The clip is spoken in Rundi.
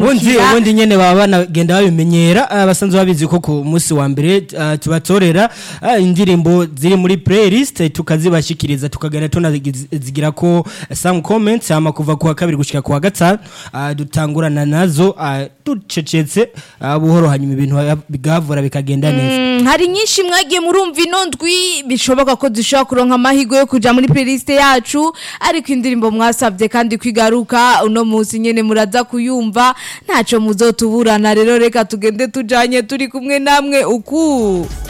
ubundi kwimukira ubundi nyene baba banagenda babimenyera ah, basanzwe babizi ko ku munsi wa mbere ah, tubatorera ah, indirimbo ziri muri playlist eh, tukazibashikiriza tukagenda tunazigira ko some comments hama kuva ku wa kabiri gushika ku wa gatanu ah, dutangurana nazo ah, ducecetse ah, buhoro hanyuma ibintu bigavura bikagenda neza Mm, hari nyinshi mwagiye murumva ino ndwi bishoboka ko dushobora kuronka amahirwe yo kuja muri playlist yacu ariko indirimbo mwasabye kandi kwigaruka uno munsi nyene muraza kuyumva ntaco muzotuburana rero reka tugende tujanye turi kumwe namwe uku